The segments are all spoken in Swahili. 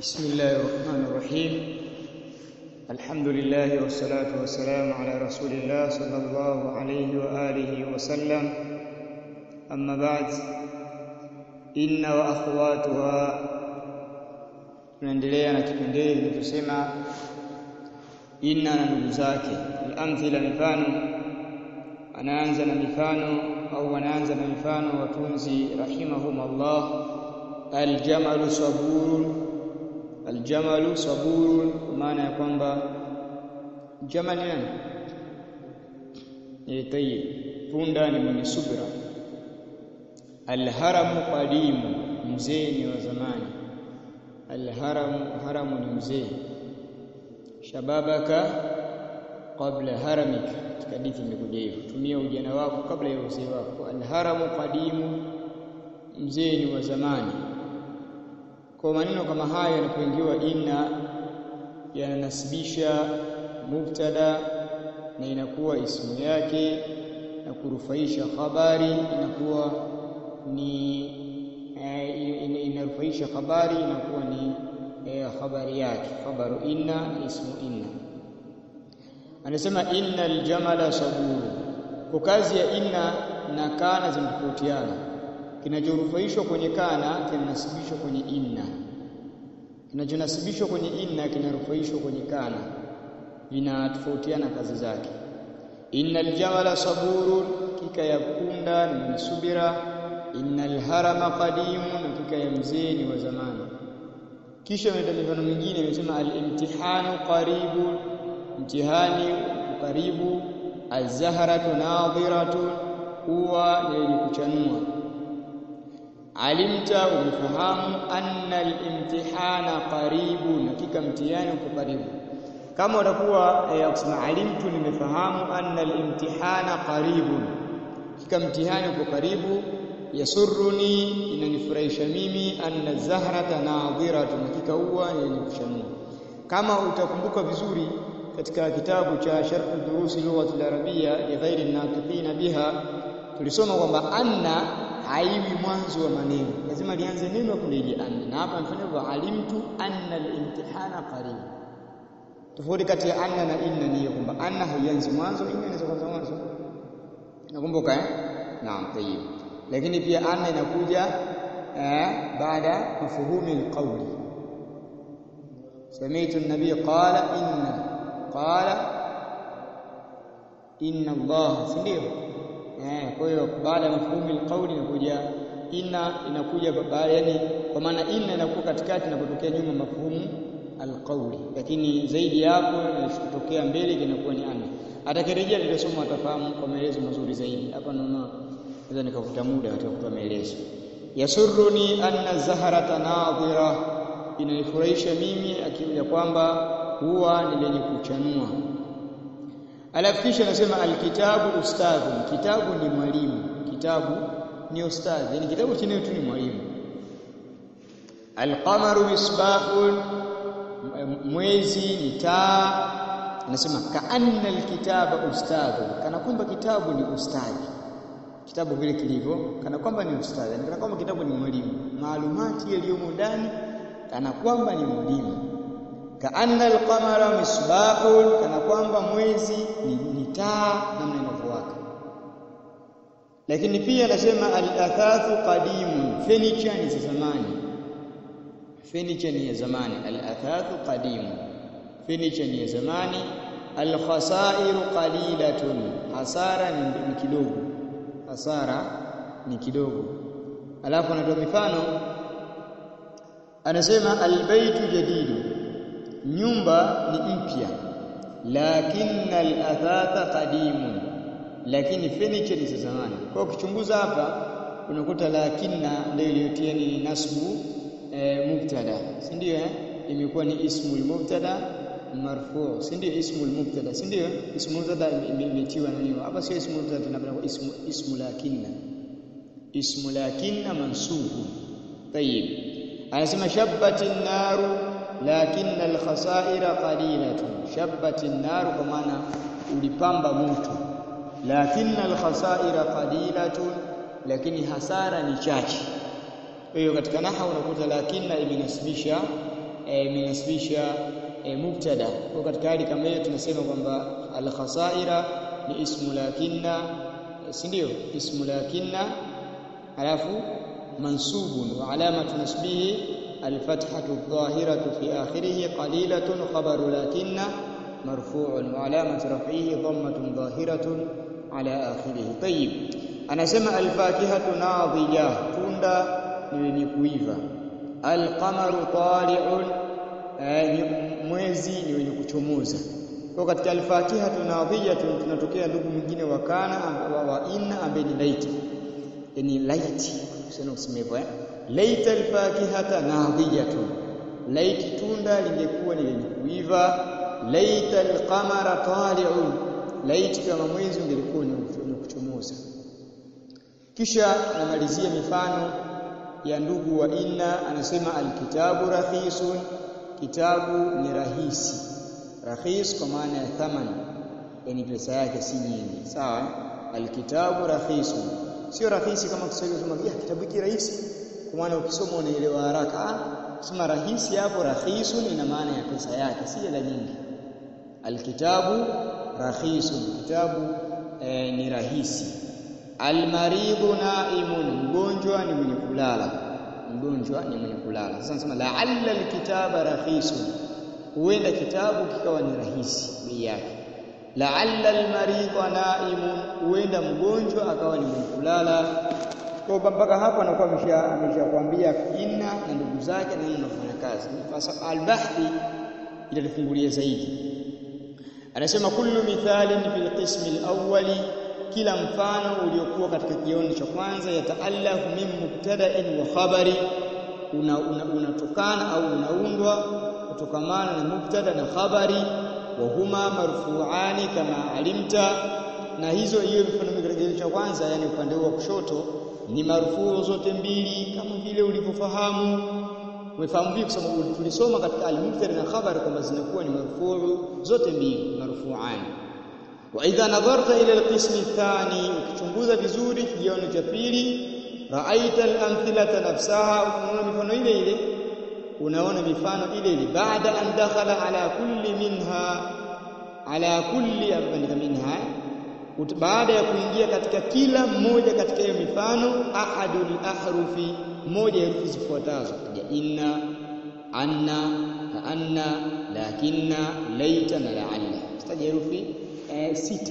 بسم الله الرحمن الرحيم الحمد لله والصلاة والسلام على رسول الله صلى الله عليه وآله وسلم أما بعد إن وأخواتها tunaendelea na kipengele kinachosema inna na ndugu zake al-amthila mifano anaanza na mifano au anaanza na mifano watunzi rahimahumullah aljamalu saburun aljamalu saburun kwa maana ya kwamba jamal ni nani eh tayyib punda ni mwenye subra alharamu qadimu mzee ni wa zamani alharamu haramu ni mzee shababaka qabla haramika katika hadithi imekuja hivyo tumia ujana wako kabla ya uzee wako alharamu qadimu mzee ni wa zamani kwa maneno kama haya yanapoingiwa inna yananasibisha mubtada na inakuwa ismu yake na kurufaisha habari inakuwa ni eh, inarufaisha habari inakuwa ni eh, habari yake khabaru inna na ismu inna anasema innal jamala saburu kwa kazi ya inna na kana zinatofautiana kinachorufaishwa kwenye kana kinanasibishwa kwenye inna kinachonasibishwa kwenye inna kinarufaishwa kwenye kana vinatofautiana kazi zake innal jamala saburun kika ya punda ni mwenye subira innal harama qadimun kika ya mzee ni wa zamani kisha ameleta mifano mingine imesema al-imtihanu qaribun mtihani karibu az-zahratu nadhiratun huwa ni yenye kuchanua alimta umefahamu anna al-imtihana qaribun hakika mtihani uko karibu kama utakuwa eh, kusema alimtu nimefahamu anna al-imtihana qaribun hakika mtihani uko karibu yasurruni inanifurahisha mimi anna zahrata nadhiratun hakika huwa yenye kuchanua kama utakumbuka vizuri katika kitabu cha Sharh Durusi Lugha al-Arabia li ghairi naqiqina biha tulisoma kwamba anna haiwi mwanzo wa maneno lazima lianze neno kulije anna na hapa mfano wa alimtu anna al-imtihana qarib tofauti kati ya anna na inna ni kwamba anna haianzi mwanzo inna inaweza kuanza mwanzo nakumbuka eh naam tayyib lakini pia anna inakuja eh, baada mafuhumi alqawli سمعت النبي قال إن قال إن الله sindio eh kwa hiyo baada ya mafhumi alqawli inakuja inna inakuja baada yani kwa maana inna inakuwa katikati inapotokea nyuma mafhumu alqawli lakini zaidi hapo inachotokea mbele kinakuwa ni anna atakirejea tutasoma atafahamu kwa maelezo mazuri zaidi hapa naona naweza nikavuta muda katika kutoa maelezo yasurruni anna zahrata nadhira inanifurahisha mimi akili ya kwamba huwa ni lenye kuchanua alafu kisha anasema alkitabu ustadhi kitabu ni mwalimu kitabu ni ustadhi yani kitabu chenyewe tu ni mwalimu alqamaru misbahun mwezi ni taa anasema kaanna alkitaba ustadhi kana kwamba kitabu ni ustadhi kitabu vile kilivyo kana kwamba ni ustadhi yani kana kwamba kitabu ni mwalimu maalumati yaliyomo ndani kana kwamba ni mwalimu kaanna alqamara misbahun kana kwamba mwezi ni, ni taa namna inavyowaka lakini pia anasema al-athathu qadimun furniture ni za zamani furniture ni ya zamani al-athathu qadimun furniture ni ya zamani al-khasairu qalilatun hasara ni, ni kidogo hasara ni kidogo alafu anatoa mifano anasema albaytu jadidu nyumba ni mpya lakinna alathatha qadimun lakini furniture ni za zamani kwa ukichunguza hapa unakuta lakinna ndio iliyotia ni nasbu e, mubtada si ndio eh imekuwa ni ismul mubtada marfu si ndio ismul mubtada si ndio ismul mubtada imetiwa nani hapa sio ismul mubtada tunapenda ismu ismu lakinna ismu lakinna mansubu tayib anasema shabbati naru lakinna alkhasaira qalilatun shabbati naru kwa maana ulipamba moto lakinna alkhasaira qalilatun lakini hasara ni chache Kwa hiyo katika naha unakuta lakinna imenasibisha imenasibisha e, mubtada. Kwa katika hali kama hiyo tunasema kwamba al-khasaira ni ismu lakinna, si ndio? Ismu lakinna alafu mansubun wa alamatu nasbihi الفتحة الظاهرة في آخره قليلة خبر لكن مرفوع وعلامة رفعه ضمة ظاهرة على آخره طيب أنا سمع الفاكهة ناضجة توندا نيكويفا القمر طالع mwezi ni wenye kuchomoza kwa katika alfatiha tunadhija tunatokea ndugu mwingine wa kana wa inna ambaye ni laiti yani laiti sio kusema hivyo eh laita alfakihata nadhijatun laiti tunda lingekuwa ni lenye kuiva laita alqamara tali'un laiti kama mwezi ungelikuwa ni kuchomoza kisha anamalizia mifano ya ndugu wa inna anasema alkitabu rakhisun kitabu ni rahisi rahis kwa maana ya thamani yani pesa yake si nyingi sawa alkitabu rakhisun sio rahisi kama Kiswahili unasema ya kitabu hiki rahisi kwa maana ukisoma unaelewa haraka sema rahisi hapo rakhisun ina maana ya pesa yake si hela nyingi alkitabu rakhisun kitabu e, ni rahisi almaridhu naimun mgonjwa ni mwenye kulala mgonjwa ni mwenye kulala sasa nasema la'alla alkitaba rakhisun huenda kitabu kikawa ni rahisi bei yake la'alla almaridha naimun huenda mgonjwa akawa ni mwenye kulala kwa mpaka hapo anakuwa amesha ameshakwambia inna na ndugu zake na anafanya kazi sasa albahthi italifungulia zaidi anasema kullu mithalin fil qismi alawwali kila mfano uliokuwa katika kioni cha kwanza yataallafu min mubtada'in wa khabari unatokana una, una au unaundwa kutokamana na mubtada na khabari wa huma marfu'ani kama alimta na hizo hiyo mfano katika cha kwanza yani upande wa kushoto ni marfuu zote mbili kama vile ulivyofahamu umefahamu vipi kwa sababu tulisoma katika al-mubtada na khabar kwamba zinakuwa ni marfuu zote mbili marfu'an wa idha nadharta ila al-qism athani ukichunguza vizuri kigawanyo cha pili ra'aita al-amthilata nafsaha unaona mifano ile ile unaona mifano ile ile baada an dakhala ala kulli minha ala kulli abandika minha baada ya kuingia katika kila mmoja katika hiyo mifano ahadul ahrufi moja ya herufi zifuatazo ya inna anna anna lakinna laita na la'alla staja herufi e, sita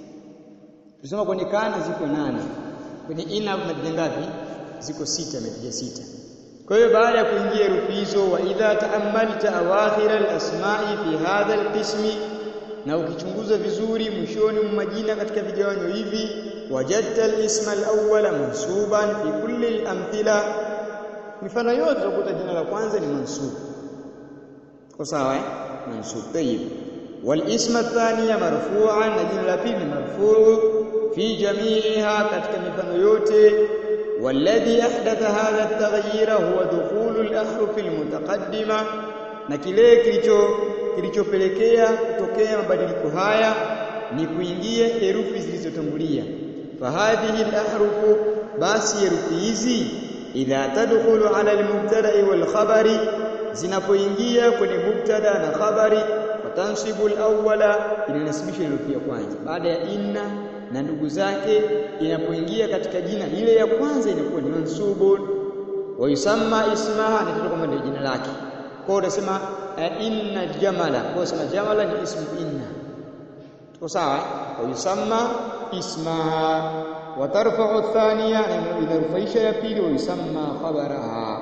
tusema kwenye kana ziko nane kwenye inna umepiga ngapi ziko sita umepiga sita kwa hiyo baada ya kuingia herufi hizo wa idha ta'ammalta awakhir al-asma'i fi hadha al-qismi na ukichunguza vizuri mwishoni mwa majina katika vigawanyo hivi wajadta al-isma al-awwala mansuban fi kulli al-amthila mifano yote utakuta jina la kwanza ni mansub kwa sawa eh mansub tayyib wal isma athaniya marfu'an na jina la pili marfu' fi jami'iha katika mifano yote والذي أحدث هذا التغيير هو دخول الأحرف المتقدمة na kile kilicho kilichopelekea kutokea mabadiliko haya ni kuingia herufi zilizotangulia fahadhihi al-ahrufu basi herufi hizi idha tadkhulu ala al-mubtada'i wal khabari zinapoingia kwenye mubtada na khabari watansibu al-awwala inanasibisha herufi ya kwanza baada ya inna na ndugu zake inapoingia katika jina ile ya kwanza inakuwa ni mansubun wa yusamma ismaha ni kama ndio jina lake kwa unasema uh, inna jamala kwa unasema jamala ni ismu inna tuko sawa wa yusamma ismaha wa tarfa'u thaniya inarufaisha ya pili wa yusamma khabaraha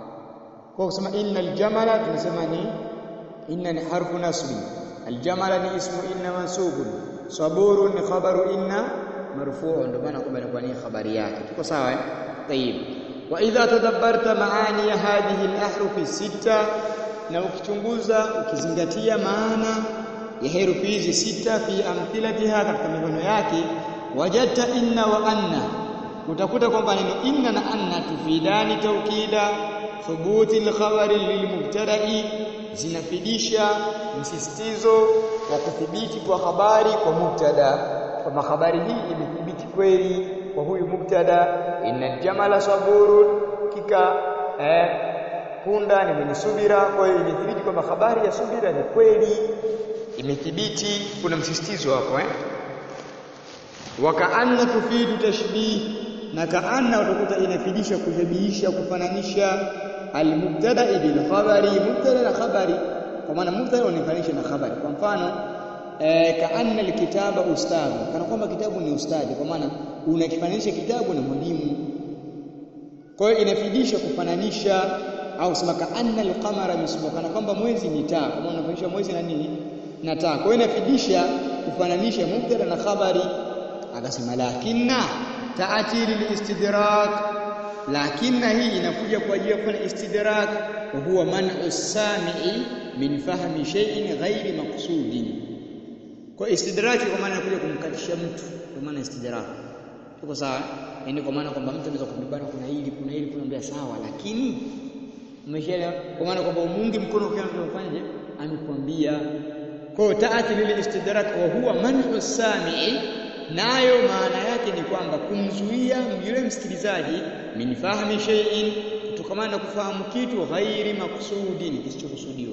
kwa kusema inna aljamala tunasema ni inna ni harfu nasbi aljamala ni ismu inna mansubun saburun ni khabaru inna marfuu ndio maana kwamba inakuwa ni habari yake tuko sawa eh tayib wa idha tadabbarta maani hadhihi al-ahruf sita na ukichunguza ukizingatia maana ya herufi hizi sita fi amthilatiha katika mifano yake wajadta inna wa anna utakuta kwamba neno inna na anna tufidani taukida thubuti al-khabari lilmubtada'i zinafidisha msisitizo wa kuthibiti kwa habari kwa mubtada kwamba habari hii imethibiti kweli kwa huyu mubtada inna jamala saburun kika eh, punda ni mwenye subira. Kwa hiyo imethibiti kwamba habari ya subira ni kweli, imethibiti. Kuna msisitizo hapo eh? Wakaanna tufidu tashbih, na kaanna utakuta inafidisha kushabihisha, kufananisha almubtada bil khabari, mubtada na khabari, kwa maana mubtada unafanisha na khabari. Kwa mfano eh, kaanna alkitaba ustadhu, kana kwamba kitabu ni ustadi, kwa maana unakifananisha kitabu na mwalimu. Kwa hiyo inafidisha kufananisha, au sema kaanna alqamara misbahu, kana kwamba mwezi ni taa, kwa maana unafanisha mwezi na nini na taa. Kwa hiyo inafidisha kufananisha mubtada na khabari. Akasema lakinna taati lilistidrak, lakinna hii inakuja kwa ajili ya kufanya istidrak, wa huwa man'u samii min fahmi shay'in ghairi maqsudin. Kwa istidraki kwa maana inakuja kumkatisha mtu, kwa maana istidrak. Tuko sawa? Yaani kwa maana kwamba mtu anaweza kumibana, kuna hili kuna hili, kunambia sawa, lakini umeshaelewa, kwa maana kwamba umungi mkono ukiwa mtu amefanyaje, amekwambia. Kwa hiyo taati lil istidrak wa huwa man'u samii nayo maana yake ni kwamba kumzuia yule msikilizaji min fahmi shay'in, kutokamana na kufahamu kitu ghairi maksudin, kisichokusudiwa.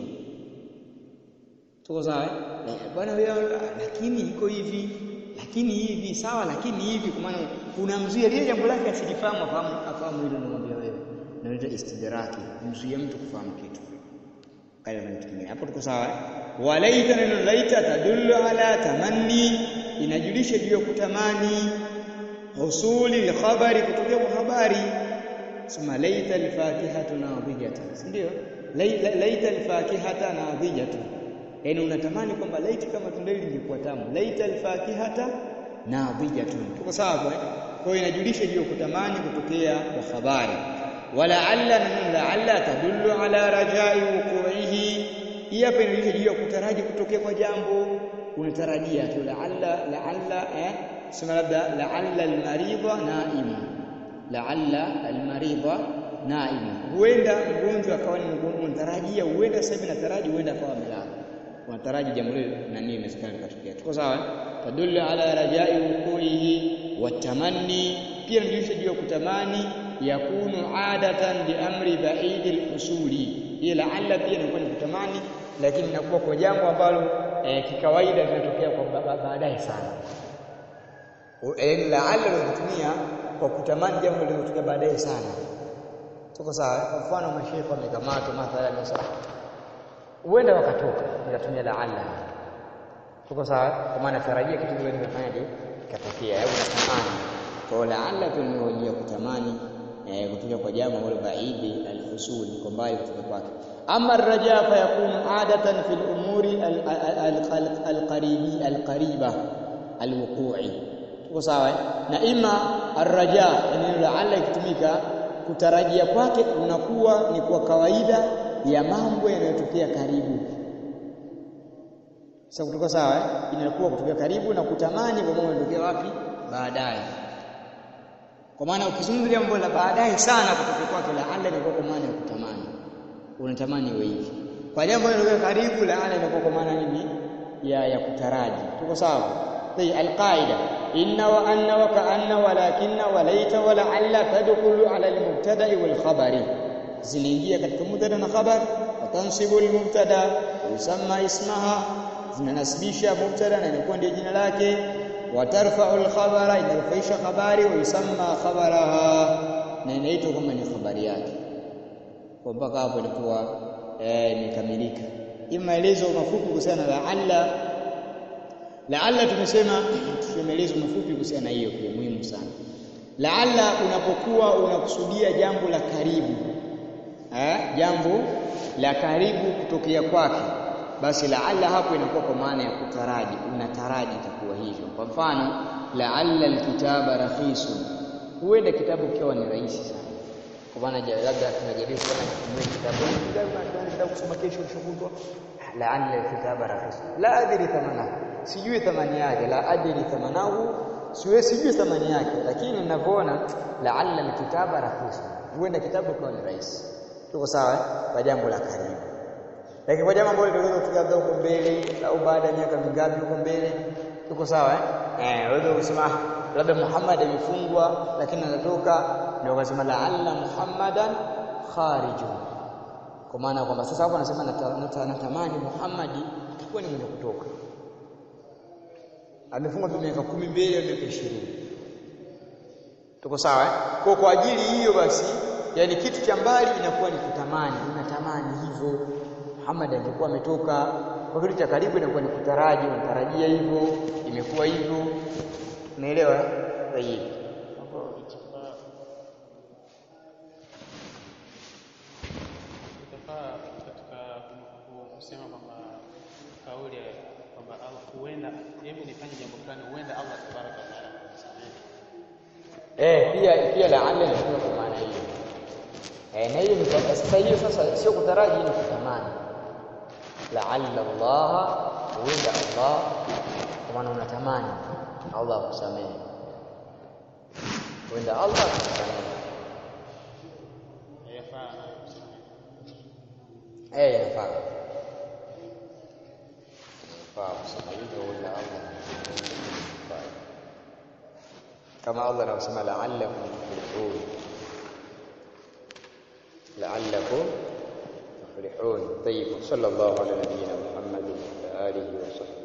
Tuko sawa bwana wewe, lakini iko hivi, lakini hivi sawa, lakini hivi, kwa maana unamzuia lile jambo lake asilifahamu, afahamu afahamu hilo, namwambia wewe, naita istidraki, kumzuia mtu kufahamu kitu kale na kitu kingine. Hapo tuko sawa. Walaita, neno laita tadullu ala tamanni inajulisha juu ya kutamani husuli lkhabari, kutokea kwa habari. Sema laita alfakihatu nadhijatan, si ndio? Laita alfakihata nadhijatan, yaani unatamani kwamba laiti kama tunda hili lingekuwa tamu. Laita alfakihata nadhijatun, tuko sawa kwa kwa hiyo inajulisha juu ya kutamani kutokea kwa habari. Walaalla, neno laalla tadullu ala rajai wuquihi, hii hapa inajulisha juu ya kutaraji kutokea kwa jambo unatarajia tu laalla laalla eh, sema labda laalla almaridha naima, laalla almaridha naima, huenda mgonjwa akawa ni mgonjwa, unatarajia huenda sasa hivi nataraji huenda akawa amelala, unataraji jambo lile na nini inawezekana likatokea. Tuko sawa? tadullu ala rajai wuquihi watamanni, pia inajulisha juu ya kutamani, yakunu adatan bi amri baidi al-usuli. Hii laalla pia inakuwa ni kutamani, lakini inakuwa kwa jambo ambalo E, kikawaida linatokea kwa baadaye sana. Laalla unatumia kwa kutamani jambo linalotokea baadaye sana. Tuko sawa? Kwa mfano masheikh wamekamatwa mathalan, sasa huenda wakatoka, nikatumia laalla. Tuko sawa? Kwa maana tarajia kitu kile kimefanyaje, kikatokea au natamani. Kwa laalla tu ni hoja kutamani eh, kutoka kwa jambo ambalo baidi alfusul, kwa mbali kutoka kwake ama arraja fayakunu adatan fi lumuri alqaribi alqariba alwuqui. Tuko sawa? Na ima arraja, neno la alla ikitumika kutarajia kwake unakuwa ni kwa kawaida ya mambo yanayotokea karibu. Sasa kutoka sawa, inakuwa kutokea karibu na kutamani kwa mambo yanatokea wapi? Baadaye. Kwa maana ukizungumzia jambo la baadaye sana kutokea kwake, la alla inakuwa kwa maana ya kutamani unatamani iwe hivi. Kwa jambo linalokuwa karibu, laana inakuwa kwa maana nini? Ya ya kutaraji. Tuko sawa? Hii alqaida inna wa anna wa kaanna walakinna wa laita wa la'alla tadkhulu ala almubtada'i wal khabari, zinaingia katika mubtada na khabar. Wa tansibu almubtada yusamma ismaha, zinanasibisha mubtada na inakuwa ndio jina lake. Wa tarfa'u alkhabara, inarufaisha habari. Wa yusamma khabaraha, na inaitwa kama ni habari yake kwa mpaka hapo ilikuwa imekamilika. Hii maelezo mafupi kuhusiana na laalla. Laalla tumesema tuseme maelezo mafupi kuhusiana na hiyo, pia muhimu sana. Laalla unapokuwa unakusudia jambo la karibu eh, jambo la karibu kutokea kwake, basi laalla hapo inakuwa kwa maana ya kutaraji, unataraji itakuwa hivyo. Kwa mfano, laalla alkitaba rakhisun, huenda kitabu kiwa ni rahisi sana kwa maana labda tunajaribu sana kutumia kitabu kitabu kusoma kesho ushukutwa, laalla alkitaba rahis la adri thamanahu, sijui thamani yake, la adri thamanahu, siwe sijui thamani yake, lakini ninavyoona laalla alkitaba rahis, huenda kitabu kwa ni rahisi. Tuko sawa kwa jambo la karibu, lakini kwa jambo ambalo litaweza kutokea labda huko mbele au baada ya miaka mingapi huko mbele, tuko sawa eh, wewe unasema labda Muhammad amefungwa lakini anatoka ndio wakasema laalla Muhammadan kharijun, kwa maana kwamba sasa hapo anasema nata- nata- natamani Muhammadi atakuwa ni mwenye kutoka amefunga tu miaka kumi mbele au miaka ishirini tuko sawa eh? kwa kwa ajili hiyo basi yani kitu cha mbali inakuwa ni kutamani unatamani hivyo Muhammad angekuwa ametoka kwa kitu cha karibu inakuwa ni kutaraji unatarajia hivyo imekuwa hivyo unaelewa sahihi hapo itafaa itafaa katika ku- kusema kwamba kauli ya kwamba Allah huenda hebu nifanye jambo fulani huenda Allah tabaraka wa taala atasamehe Eh, pia pia laala inatumika kwa maana hiyo. Eh, na hiyo ni kwa sasa hiyo sasa sio kutaraji ni kutamani. Laalla Allah huenda Allah kwa maana unatamani Allah akusamehe. Huenda Allah akusamehe. yafaa nayo kusamehe Eh, inafaa. Inafaa kusema hivyo huenda Allah akusamehe. kama Allah anavyosema la'allakum tuflihun la'allakum tuflihun طيب صلى الله على نبينا محمد وعلى اله وصحبه